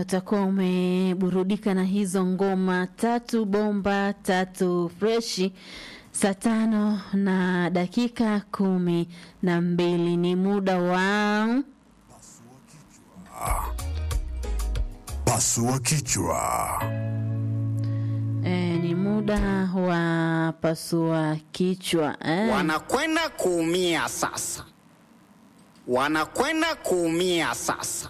utakuwa umeburudika na hizo ngoma tatu bomba tatu freshi. Saa tano na dakika kumi na mbili ni muda wa Pasua kichwa. e, ni muda wa pasua kichwa e. Wanakwenda kuumia sasa, wanakwenda kuumia sasa.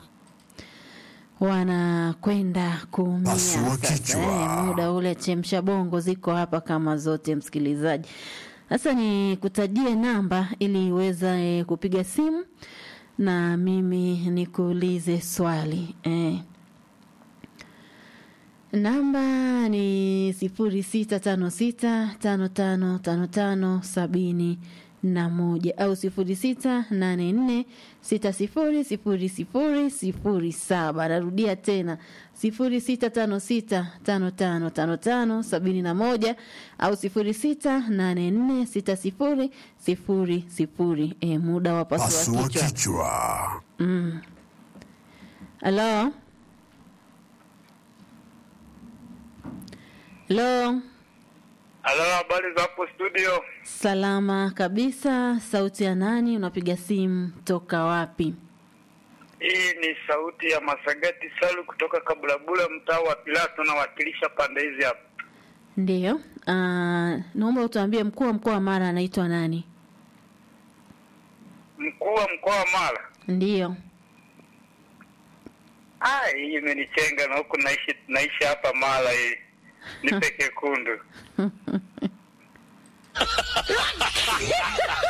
wanakwenda kuumia Pasua sasa. kichwa. Eh, muda ule chemsha bongo ziko hapa kama zote, msikilizaji. Sasa ni kutajie namba ili uweze kupiga simu na mimi nikuulize swali eh. Namba ni sifuri sita tano sita tano tano tano tano sabini na moja au sifuri sita nane nne sita sifuri sifuri sifuri sifuri saba. Narudia tena sifuri sita tano sita tano tano tano tano sabini na moja au sifuri sita nane nne sita sifuri sifuri sifuri. E, muda wa pasua Pasua kichwa. kichwa. Halo, halo. Halo, habari za hapo studio? Salama kabisa. Sauti ya nani? Unapiga simu toka wapi? Hii ni sauti ya Masagati Salu kutoka Kabulabula, mtaa wa Pilato, nawakilisha pande hizi hapa. Ndiyo. Uh, naomba utuambie mkuu wa mkoa wa Mara anaitwa nani? Mkuu wa mkoa wa Mara. Ndiyo. Ah, hii imenichenga na huku naishi naishi hapa Mara hii. Nipe kekundu.